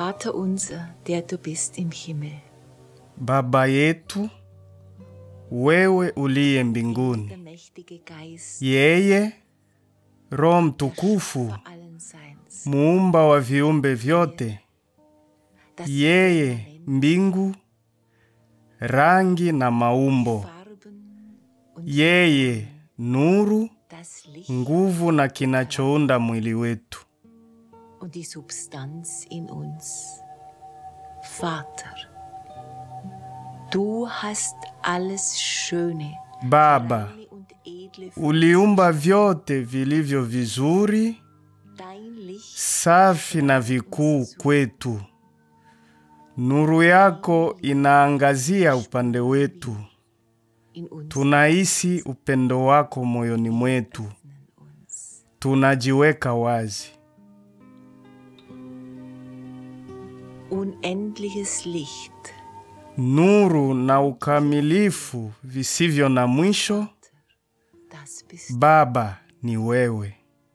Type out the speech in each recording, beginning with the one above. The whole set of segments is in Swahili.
Vater unser, der du bist im Himmel. Baba yetu, wewe uliye Der mbinguni, mächtige Geist yeye Roho Mtukufu, vor allen Seins. muumba wa viumbe vyote, Das yeye mbingu, rangi na maumbo, Farben und yeye nuru, das Licht nguvu na kinachounda mwili wetu. und die Substanz in uns. Vater, du hast alles Schöne, Baba, reine und edle für uliumba vyote vilivyo vizuri, dein Licht safi na vikuu kwetu. Nuru yako inaangazia upande wetu, in uns tunahisi upendo wako moyoni mwetu, uns. tunajiweka wazi. Unendliches Licht, Nuru na ukamilifu visivyo na mwisho, das bist Baba ni wewe.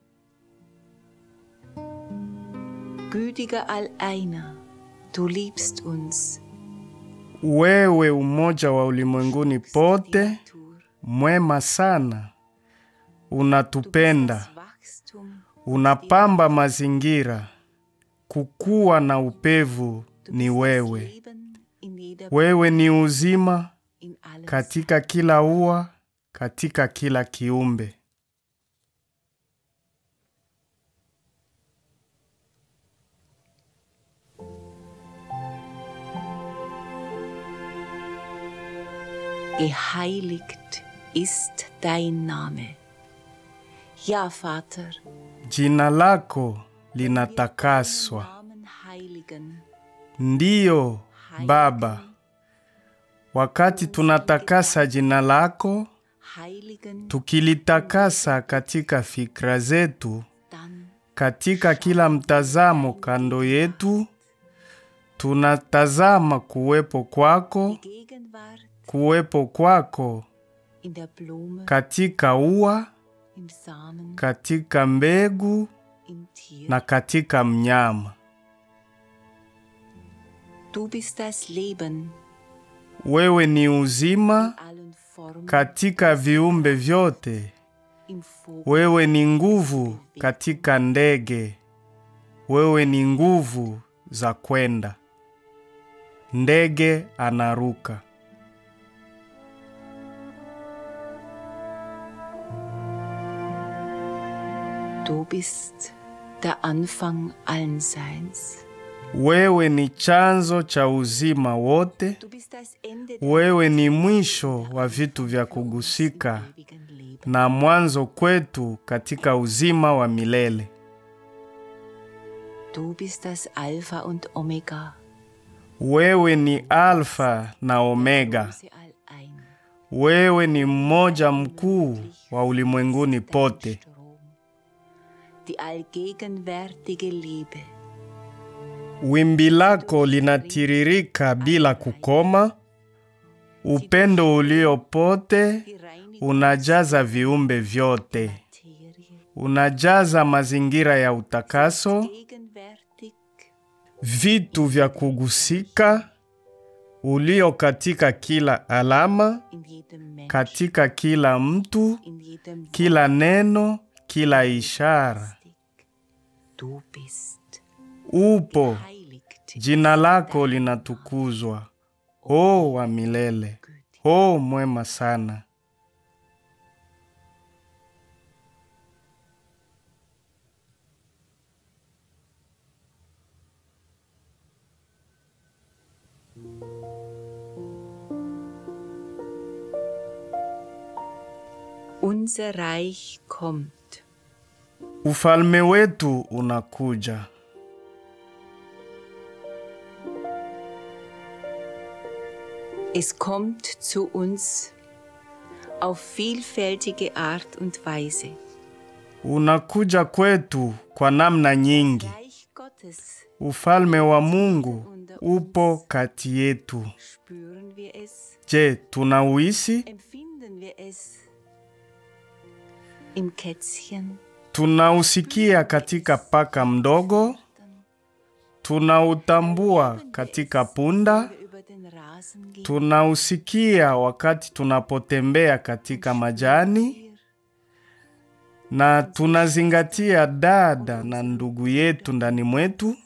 gütiger Alleiner. Du liebst uns. Wewe umoja wa ulimwenguni pote, Natur. mwema sana, unatupenda, Das Wachstum, unapamba mazingira, kukua na upevu du ni bist das wewe. Leben in jeder Wewe ni uzima in allem. katika kila ua, katika kila kiumbe. Geheiligt ist dein Name. Ja, Vater, Jina lako linatakaswa. Namen heiligen. Ndiyo Baba, wakati tunatakasa jina lako, Heiligen, tukilitakasa katika fikra zetu, dann katika kila mtazamo kando yetu, tunatazama kuwepo kwako, die Gegenwart kuwepo kwako in der Blume, katika ua, im Samen, katika mbegu im Tier. na katika mnyama. Du bist das Leben Wewe ni uzima in allen Formen, katika viumbe vyote. im Vogel, Wewe ni nguvu katika ndege. Wewe ni nguvu za kwenda. Ndege anaruka. Du bist der Anfang allen Seins. Wewe ni chanzo cha uzima wote. Du bist das Ende der Wewe ni mwisho wa vitu vya kugusika ewigen Leben. na mwanzo kwetu katika uzima wa milele. Du bist das Alpha und Omega, Wewe ni Alfa na Omega. große Allein. Wewe ni mmoja mkuu wa ulimwenguni pote. Strom. Die allgegenwärtige Liebe, Wimbi lako linatiririka bila kukoma. Upendo ulio pote die reinigt unajaza viumbe vyote, Materie, unajaza mazingira ya utakaso, gegenwärtig vitu vya kugusika, ulio katika kila alama, in jedem Menschen, katika kila mtu, in jedem kila neno, kila ishara. Wort. Du bist Upo, heiligt, jina lako linatukuzwa, o wa milele, o mwema sana. unser Reich kommt. Ufalme wetu unakuja. Es kommt zu uns auf vielfältige Art und Weise. Unakuja kwetu kwa namna nyingi. Reich Gottes Ufalme wa Mungu upo kati yetu. spüren wir es, Je, tunauhisi? empfinden wir es im Kätzchen, Tunausikia katika paka mdogo, tunautambua katika punda, wir über den Rasen gehen. tunausikia wakati tunapotembea katika majani, Hier na tunazingatia dada na ndugu yetu ndani mwetu.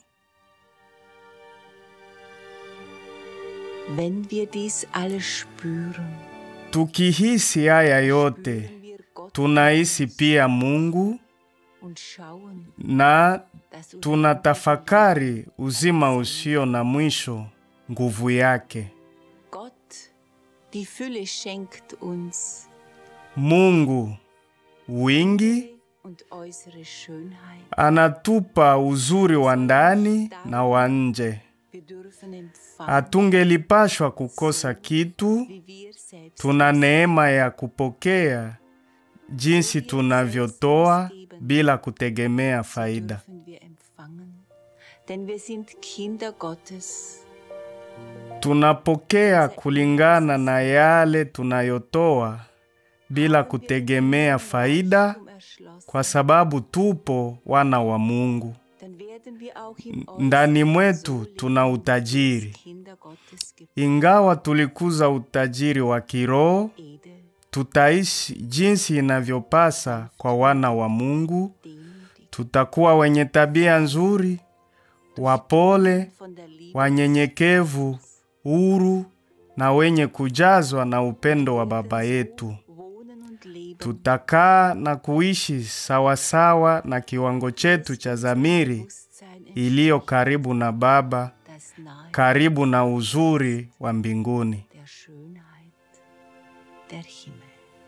Wenn wir dies alles spüren, Tukihisi haya yote, spüren wir Gott tunahisi pia Mungu und schauen, na dass uns tunatafakari uzima usio na mwisho, nguvu yake. Gott die Fülle schenkt uns Mungu wingi und äußere Schönheit. anatupa uzuri wa ndani na wa nje. Wir dürfen empfangen, Hatungelipashwa kukosa kitu. wie wir selbst Tuna neema ya kupokea jinsi tunavyotoa bila kutegemea faida. dürfen wir empfangen, denn wir sind Kinder Gottes. Tunapokea kulingana na yale tunayotoa bila kutegemea faida, Um erschlossen, kwa sababu tupo wana wa Mungu. dann werden wir auch im Ndani Äußeren mwetu so leben, tuna utajiri. als Kinder Gottes geboren, Ingawa tulikuza utajiri wa kiroho, edel, tutaishi jinsi inavyopasa kwa wana wa Mungu. demütig, Tutakuwa wenye tabia nzuri, wapole, von der Liebe wanyenyekevu, huru na wenye kujazwa na upendo wa Baba yetu. wohnen und leben, Tutakaa na kuishi sawasawa na kiwango chetu cha dhamiri Bewusstsein iliyo karibu na Baba, das nahe karibu na uzuri wa mbinguni. der Schönheit der Himmel.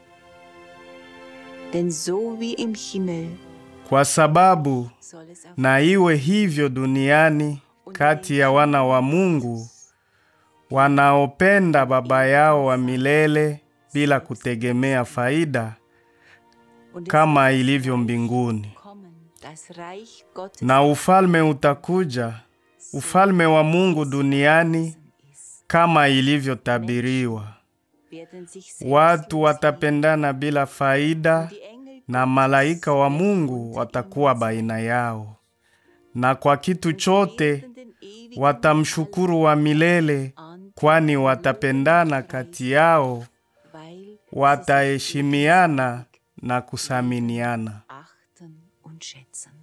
Denn so wie im Himmel Kwa sababu soll es auf na iwe hivyo duniani kati ya wana wa Mungu wanaopenda Baba yao wa milele bila kutegemea faida und es kama ilivyo mbinguni. kommen, das Reich Gottes Na ufalme utakuja, ufalme wa Mungu duniani ist. kama ilivyotabiriwa. Werden sich Watu selbstlos watapendana bila faida die Engel na malaika wa Mungu watakuwa baina yao, na kwa kitu chote beten den ewigen watamshukuru wa milele, an, kwani watapendana kati yao, weil wataheshimiana na kusaminiana. achten und schätzen.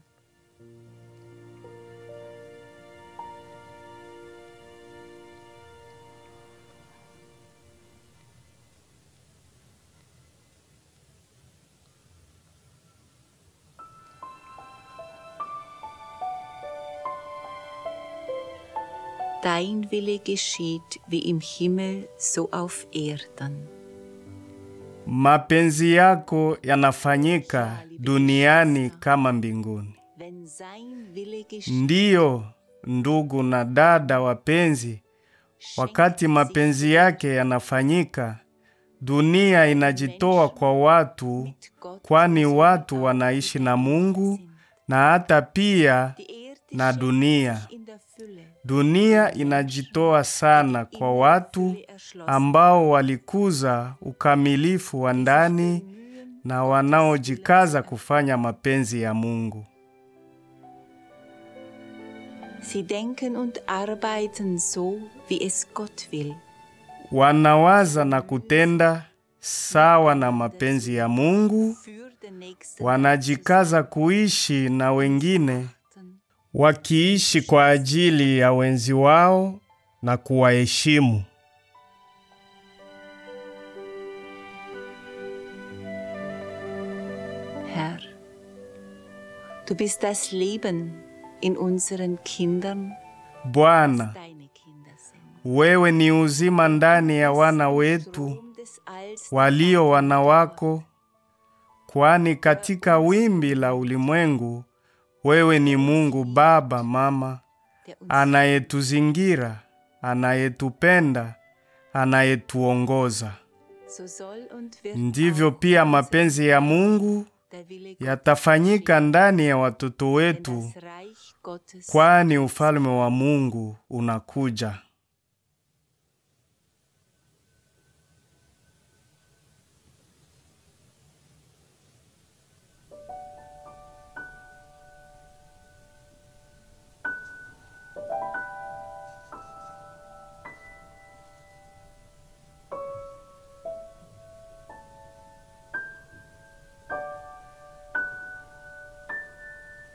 Dein Wille geschieht wie im Himmel, so auf Erden. Mapenzi yako yanafanyika duniani kama mbinguni. Wenn sein Wille geschieht, Ndiyo, ndugu na dada wapenzi, wakati mapenzi yake yanafanyika, dunia inajitoa kwa watu, mit Gott kwani watu wanaishi na Mungu na hata pia Die Erde na schenkt dunia. sich in der Fülle, Dunia inajitoa sana kwa watu ambao walikuza ukamilifu wa ndani na wanaojikaza kufanya mapenzi ya Mungu. Sie denken und arbeiten so, wie es Gott will. Wanawaza na kutenda sawa na mapenzi ya Mungu, Für den Nächsten wanajikaza kuishi na wengine, achten. wakiishi kwa ajili ya wenzi wao na kuwaheshimu. Herr, du bist das Leben in unseren Kindern, Bwana, deine Kinder sind. wewe ni uzima ndani ya wana wetu Strom des Alls, walio wana wako, kwani katika wimbi la ulimwengu wewe ni Mungu Baba, Mama der uns anayetuzingira, anayetupenda, anayetuongoza. so soll und wird Ndivyo auch pia mapenzi ya Mungu der Wille Gottes yatafanyika ndani ya watoto denn wetu, das Reich Gottes kwani ufalme wa Mungu unakuja.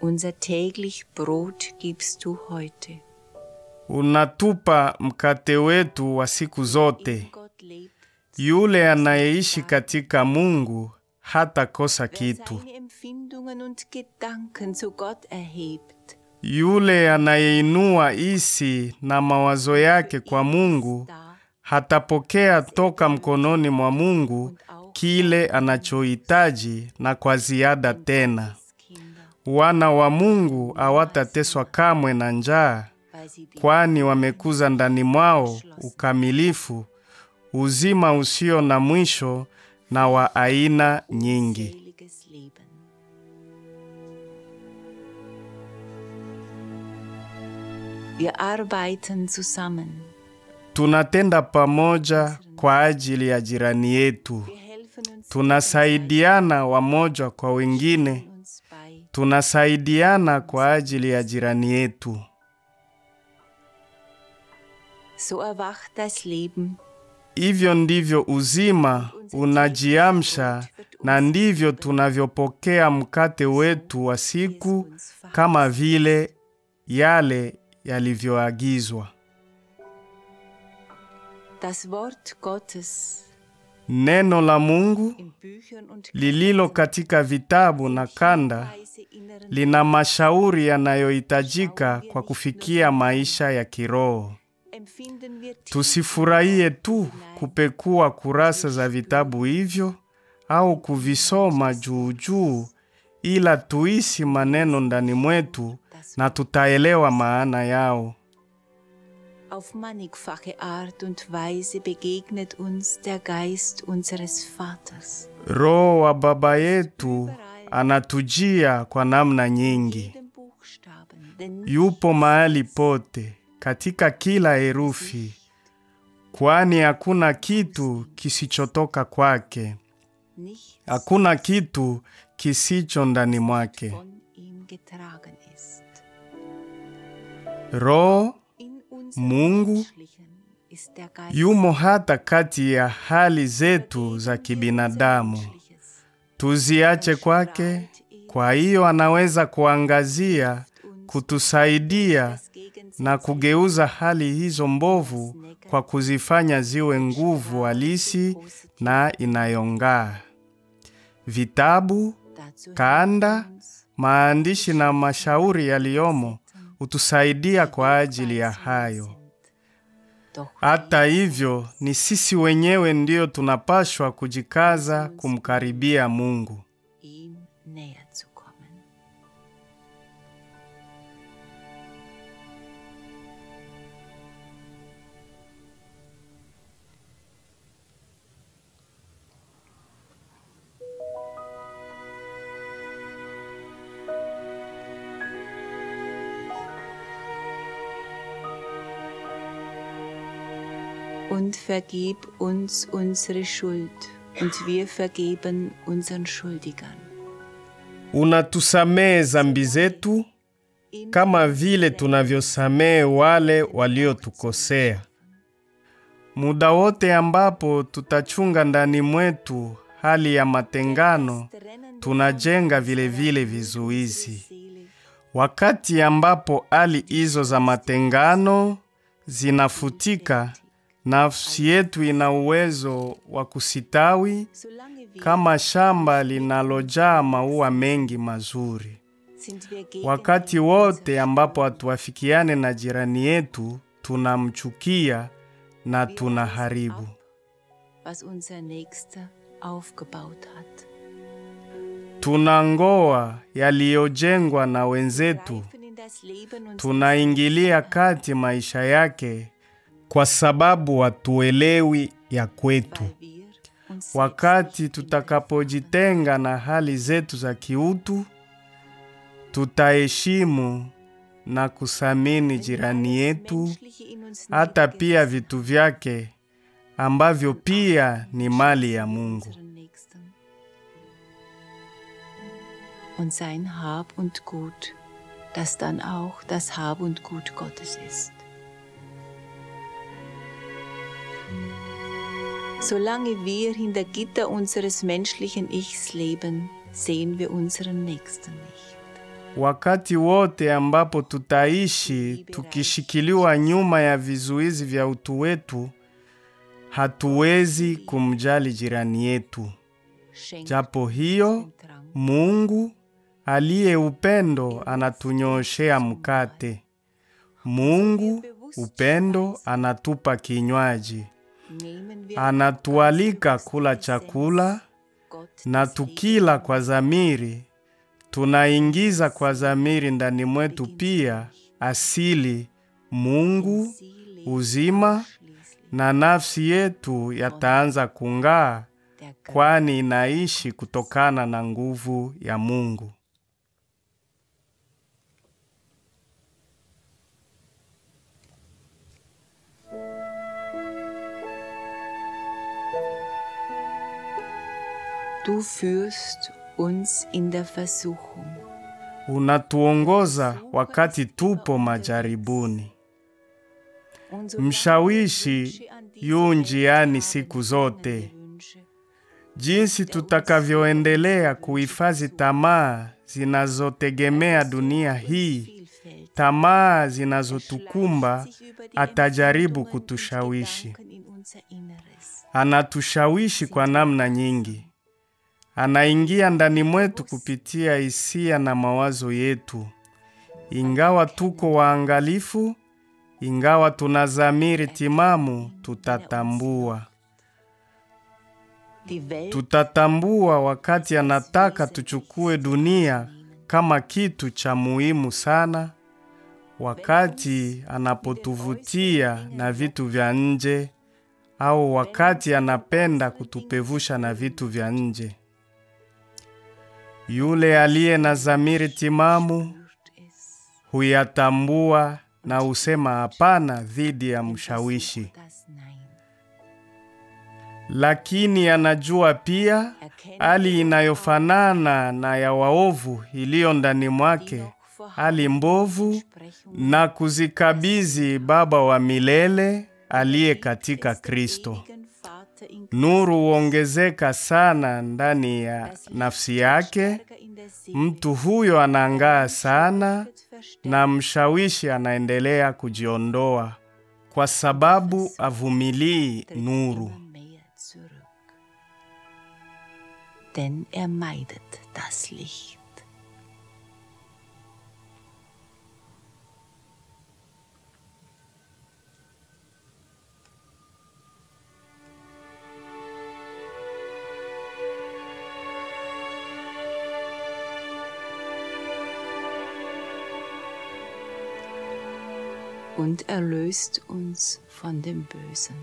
Unser täglich Brot gibst du heute. Unatupa mkate wetu wa siku zote. In Gott lebt, Yule anayeishi katika Mungu hatakosa wer kitu. seine Empfindungen und Gedanken zu Gott erhebt, Yule anayeinua hisi na mawazo yake kwa Mungu da hatapokea toka mkononi mwa Mungu kile anachohitaji na kwa ziada tena. Kinder, Wana wa Mungu hawatateswa kamwe na njaa, weil sie die kwani wamekuza ndani mwao ukamilifu, uzima usio na mwisho na wa aina nyingi. seliges Leben. Wir arbeiten zusammen. Tunatenda pamoja kwa ajili ya jirani yetu. Wir helfen uns Tunasaidiana wamoja kwa wengine. uns bei. Tunasaidiana kwa ajili ya jirani yetu. So erwacht das Leben Hivyo ndivyo uzima unajiamsha, na ndivyo tunavyopokea mkate wetu wa siku kama vile yale yalivyoagizwa. Das Wort Gottes Neno la Mungu in Büchern und lililo katika vitabu na kanda Weise inneren lina mashauri yanayohitajika kwa kufikia maisha ya kiroho. empfinden wir tief Tusifurahie tu kupekua kurasa za vitabu hivyo au kuvisoma juu juu, ila tuisi maneno ndani mwetu na tutaelewa maana yao. Auf mannigfache Art und Weise begegnet uns der Geist unseres Vaters. Roho wa Baba yetu anatujia kwa namna nyingi. Jedem Buchstaben, denn Yupo mahali pote katika kila herufi, kwani hakuna kitu kisichotoka kwake, nichts hakuna kitu kisicho ndani mwake. von ihm getragen ist. Roho In unserem Mungu Menschlichen ist der Geist yumo hata kati ya hali zetu za kibinadamu, Menschliches. tuziache kwake. Kwa hiyo anaweza kuangazia, kutusaidia Das Gegensätzliche na kugeuza hali hizo mbovu kwa kuzifanya ziwe nguvu halisi na inayong'aa. Vitabu, dazu kanda, helfen uns, maandishi na mashauri yaliyomo hutusaidia kwa ajili ya hayo. Doch Hata hivyo, ni sisi wenyewe ndiyo tunapashwa kujikaza kumkaribia Mungu. ihm näher zu kommen. Und vergib uns unsere Schuld, und wir vergeben unseren Schuldigern. Unatusamehe zambi zetu kama vile tunavyosamehe wale waliotukosea. Muda wote ambapo tutachunga ndani mwetu hali ya matengano, tunajenga vile vile vizuizi. Wakati ambapo hali hizo za matengano zinafutika, nafsi yetu ina uwezo wa kusitawi kama shamba linalojaa maua mengi mazuri. Wakati wote ambapo hatuafikiane na jirani yetu, tunamchukia na tunaharibu. was unser Nächster aufgebaut hat. Tunangoa yaliyojengwa na wenzetu, Greifen in das Leben und tunaingilia kati maisha yake kwa sababu hatuelewi ya kwetu. weil wir uns Wakati tutakapojitenga na hali zetu za kiutu, tutaheshimu na kusamini jirani yetu, Menschliche in uns hata niedergesetzt pia vitu vyake ambavyo pia ni mali ya Mungu. unseren Nächsten. Und sein Hab und Gut, das dann auch das Hab und Gut Gottes ist. Solange wir hinter Gitter unseres menschlichen Ichs leben, sehen wir unseren Nächsten nicht. wakati wote ambapo tutaishi tukishikiliwa nyuma ya vizuizi vya utu wetu, hatuwezi kumjali jirani yetu. schenkt Japo hiyo, den Drang Mungu aliye upendo anatunyoshea mkate. Mungu upendo anatupa kinywaji, nehmen wir anatualika kula chakula, Gott na des tukila kwa dhamiri, tunaingiza kwa dhamiri ndani mwetu pia asili Mungu, Seele uzima schließlich na nafsi yetu yataanza kung'aa, der Geist kwani inaishi kutokana na nguvu ya Mungu. Du führst uns in der Versuchung. Unatuongoza wakati tupo majaribuni. Und so Mshawishi yu njiani siku zote. Jinsi tutakavyoendelea kuhifadhi tamaa zinazotegemea dunia hii, tamaa zinazotukumba, atajaribu kutushawishi. Anatushawishi kwa namna nyingi. Anaingia ndani mwetu kupitia hisia na mawazo yetu. Ingawa tuko waangalifu, ingawa tuna dhamiri timamu, tutatambua. Tutatambua wakati anataka tuchukue dunia kama kitu cha muhimu sana, wakati anapotuvutia na vitu vya nje, au wakati anapenda kutupevusha na vitu vya nje. Yule aliye na dhamiri timamu huyatambua na husema hapana dhidi ya mshawishi, lakini anajua pia hali inayofanana na ya waovu iliyo ndani mwake, hali mbovu, na kuzikabidhi Baba wa milele aliye katika Kristo. Nuru huongezeka sana ndani ya nafsi yake. Mtu huyo anang'aa sana, na mshawishi anaendelea kujiondoa kwa sababu avumilii nuru. Denn er meidet das Licht. und erlöst uns von dem Bösen.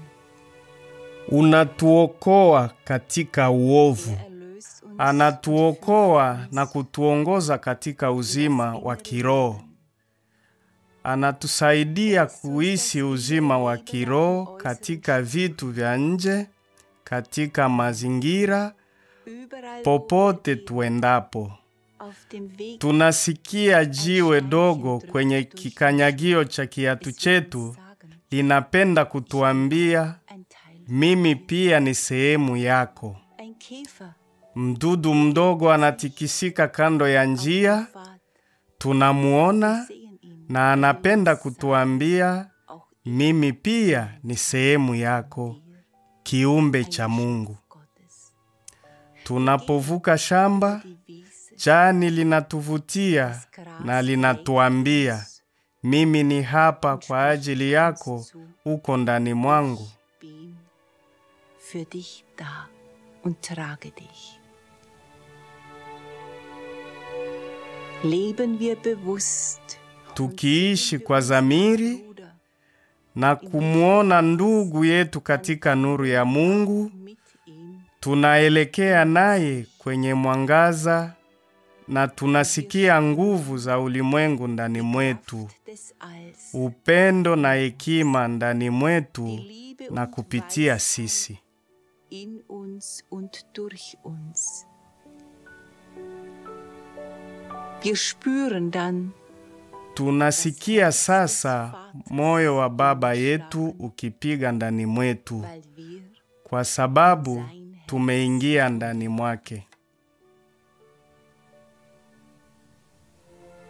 Unatuokoa katika uovu, Erlöst uns anatuokoa na kutuongoza katika uzima wa kiroho. Anatusaidia kuishi uzima wa kiroho katika vitu vya nje, katika mazingira, überall popote tuendapo. auf dem Weg Tunasikia jiwe dogo kwenye kikanyagio cha kiatu chetu sagen, linapenda kutuambia, ein Teil, mimi pia ni sehemu yako. ein Käfer, Mdudu mdogo anatikisika kando ya njia, Pfad, tunamuona sehen ihn, na anapenda kutuambia, auch mimi pia ni sehemu yako, kiumbe cha Mungu. Gottes. Tunapovuka shamba, Die Wiese, jani linatuvutia na linatuambia, mimi ni hapa kwa ajili yako, uko ndani mwangu. bin für dich da und trage dich. Leben wir bewusst, Tukiishi kwa dhamiri Bruder, na kumwona ndugu yetu katika nuru ya Mungu, mit ihm tunaelekea naye kwenye mwangaza na tunasikia nguvu za ulimwengu ndani mwetu, des Alls, upendo na hekima ndani mwetu Liebe na und kupitia Weisheit sisi. in uns und durch uns. Wir spüren dann, Tunasikia sasa moyo wa Baba yetu ukipiga ndani mwetu, weil wir kwa sababu tumeingia ndani mwake.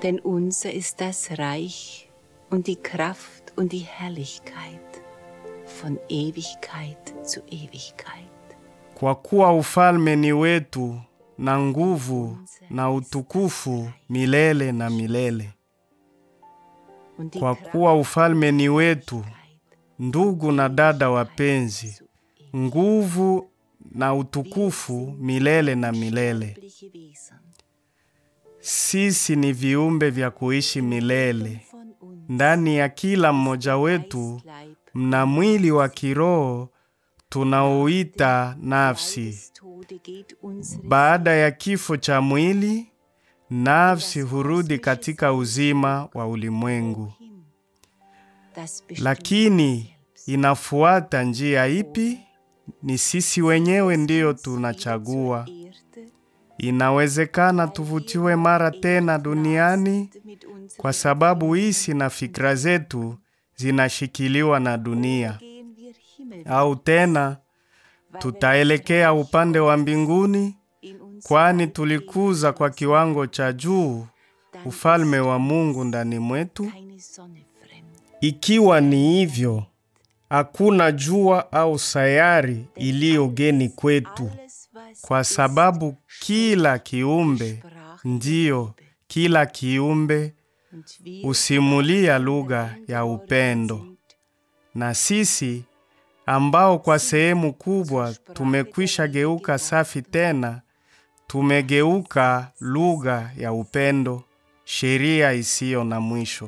Denn unser ist das Reich und die Kraft und die Herrlichkeit von Ewigkeit zu Ewigkeit. Kwa kuwa ufalme ni wetu na nguvu na utukufu milele na milele. Und die Kwa Kraft kuwa ufalme ni und wetu, Herrlichkeit ndugu na dada wapenzi, zu nguvu na utukufu milele na milele. ewigliche Wesen Sisi ni viumbe vya kuishi milele. von uns Ndani ya kila mmoja wetu Geistleib mna mwili wa kiroho tunaoita nafsi. des Tode geht unsere Baada ya kifo cha mwili, nafsi hurudi katika uzima wa ulimwengu. hin. Das bestimmt Lakini inafuata njia ipi? Ni sisi wenyewe ndiyo tunachagua. Erde, Inawezekana tuvutiwe mara tena duniani mit uns kwa sababu hisi na fikra zetu zinashikiliwa na dunia, gehen wir Himmel au tena tutaelekea upande wa mbinguni, in uns kwani tulikuza kwa kiwango cha juu ufalme wa Mungu ndani mwetu. keine Sonne fremd. Ikiwa ni hivyo, hakuna jua au sayari iliyogeni kwetu, Alles, was kwa sababu kila kiumbe, Sprache ndiyo kila kiumbe und wir husimulia lugha ya upendo, sind na sisi ambao kwa sehemu kubwa tumekwisha geuka safi tena, tumegeuka lugha ya upendo, sheria isiyo na mwisho.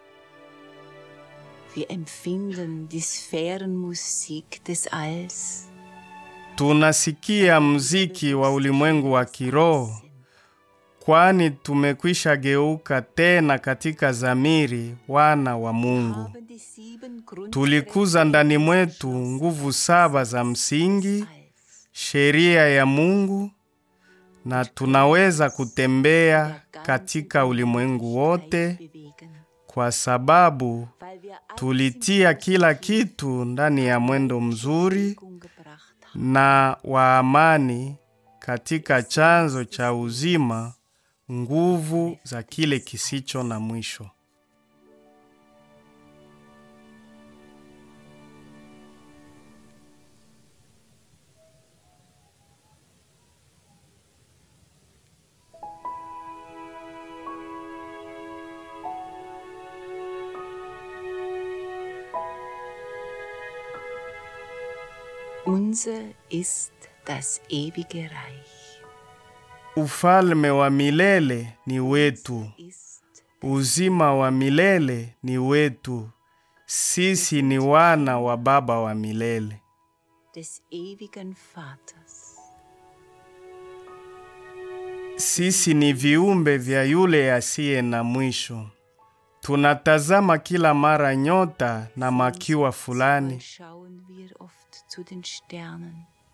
Wir empfinden die Sphärenmusik des Alls. Tunasikia mziki wa ulimwengu wa kiroho, kwani tumekwisha geuka tena katika zamiri wana wa Mungu. Haben die sieben Tulikuza ndani mwetu nguvu saba za msingi, Alls. sheria ya Mungu, na tunaweza kutembea katika ulimwengu wote bewegen, kwa sababu weil wir alles tulitia kila kitu ndani ya mwendo mzuri in Bewegung gebracht haben. na wa amani katika chanzo cha uzima, nguvu za kile kisicho na mwisho. Unser ist das ewige Reich. Ufalme wa milele ni wetu, Ist uzima wa milele ni wetu. Sisi ni wana wa Baba wa milele. des ewigen Vaters. Sisi ni viumbe vya yule asiye na mwisho. Tunatazama kila mara nyota na makiwa fulani, Schauen wir oft zu den Sternen,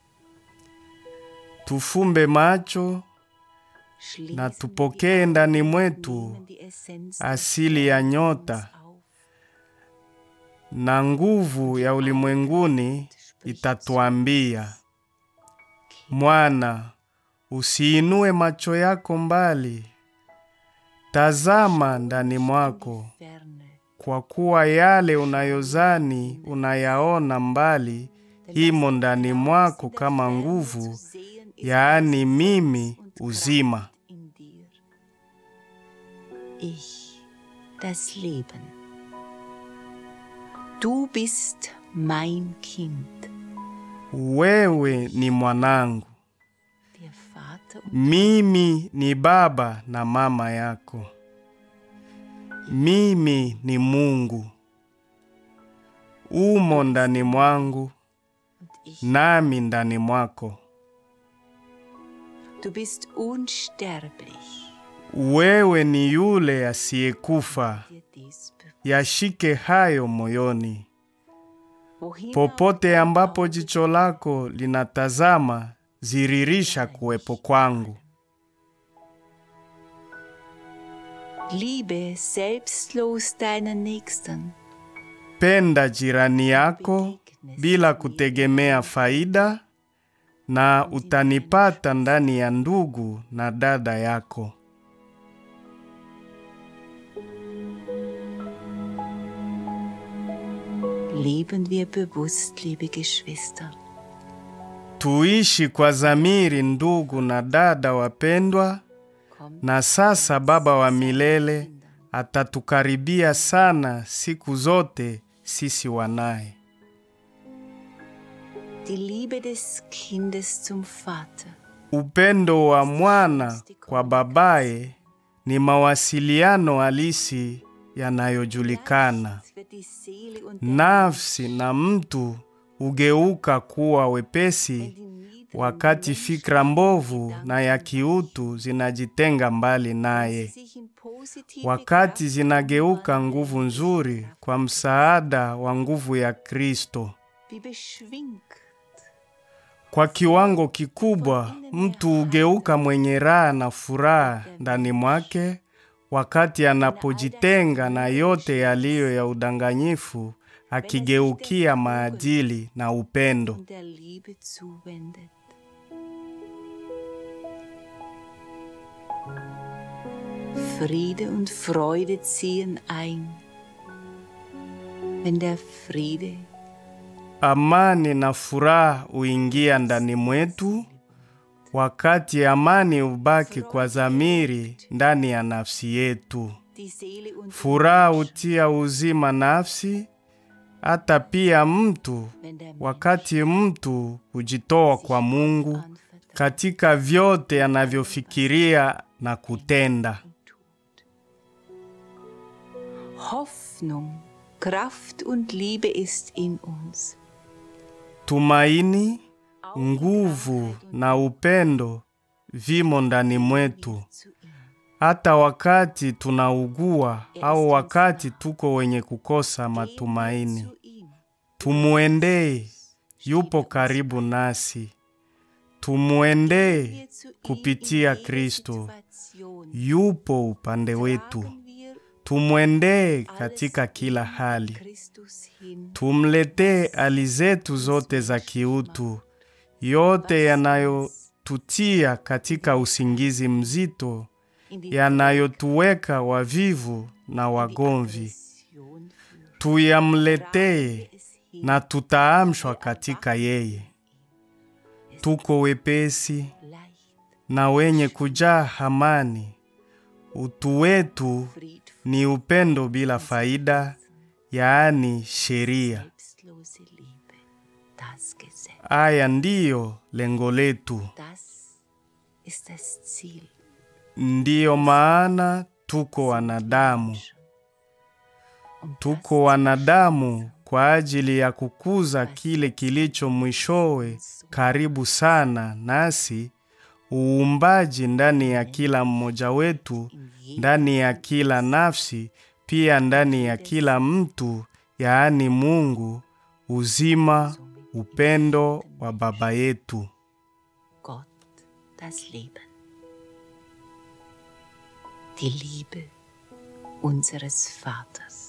tufumbe macho schließen na die tupokee Augen ndani und mwetu nehmen die Essenz des asili ya Sterns nyota, auf. na nguvu ya ulimwenguni itatuambia, mwana, usiinue macho yako mbali, tazama ndani mwako, Ferne, kwa kuwa yale unayozani unayaona mbali imo ndani mwako kama nguvu, yaani mimi uzima. in dir. Ich, das Leben. Du bist mein Kind, Wewe ni mwanangu, der Vater und mimi ni baba na mama yako, mimi ni Mungu, umo ndani mwangu und ich. nami ndani mwako. Du bist unsterblich. Wewe ni yule asiyekufa, Dir dies bewusst. yashike hayo moyoni. Wohin Popote auch ambapo dein jicho lako linatazama, ziririsha kuwepo kwangu. Liebe selbstlos deinen Nächsten. Penda jirani yako bila kutegemea faida, na utanipata ndani ya ndugu na dada yako. Leben wir bewusst, liebe Geschwister, Tuishi kwa dhamiri, ndugu na dada wapendwa, na sasa Baba wa milele atatukaribia sana siku zote sisi wanaye. die Liebe des Kindes zum Vater Upendo wa mwana kwa babaye ni mawasiliano halisi yanayojulikana. wird die Seele und der Nafsi na mtu hugeuka kuwa wepesi die Nieder wakati fikra mbovu na ya kiutu zinajitenga mbali naye, sich in positive wakati zinageuka nguvu nzuri kwa msaada wa nguvu ya Kristo. wie beschwingt Kwa kiwango kikubwa, mtu hugeuka mwenye raha na furaha ndani mwake wakati anapojitenga na yote yaliyo ya udanganyifu, akigeukia maadili na upendo. und der Liebe zuwendet. Friede und Freude ziehen ein, wenn der Friede Amani na furaha huingia ndani mwetu wakati amani hubaki kwa dhamiri ndani ya nafsi yetu. die Seele und Furaha hutia uzima nafsi, hata pia mtu wenn der Mensch wakati mtu hujitoa kwa Mungu anvertraut katika vyote anavyofikiria na kutenda. tut. Hoffnung, Kraft und Liebe ist in uns. Tumaini, nguvu na upendo vimo ndani mwetu, Zu ihm. hata wakati tunaugua au wakati tuko wenye kukosa matumaini. Zu ihm. Tumuendee, yupo karibu nasi. Tumuendee Wir zu ihm kupitia in jeder Kristo, Situation. yupo upande wetu. Tragen wir Tumwendee alles katika kila in hali. Christus hin. Tumletee hali zetu zote za kiutu, yote yanayotutia katika usingizi mzito, in die yanayotuweka wavivu na wagomvi. Depression führt. Tuyamletee Es hin. na tutaamshwa katika yeye. Tuko wepesi Leicht, na wenye kujaa amani. Utu wetu friedvoll, ni upendo bila faida, yaani sheria. selbstlose Liebe. Das Gesetz. Haya ndiyo lengo letu, Das ist das Ziel. ndiyo maana tuko wanadamu. Um Tuko wanadamu kwa ajili ya kukuza kile kilicho mwishowe karibu sana nasi, uumbaji ndani ya kila mmoja wetu, ndani ya kila nafsi, pia ndani ya kila mtu, yaani Mungu, uzima, upendo wa Baba yetu. Gott das Leben. Die Liebe unseres Vaters.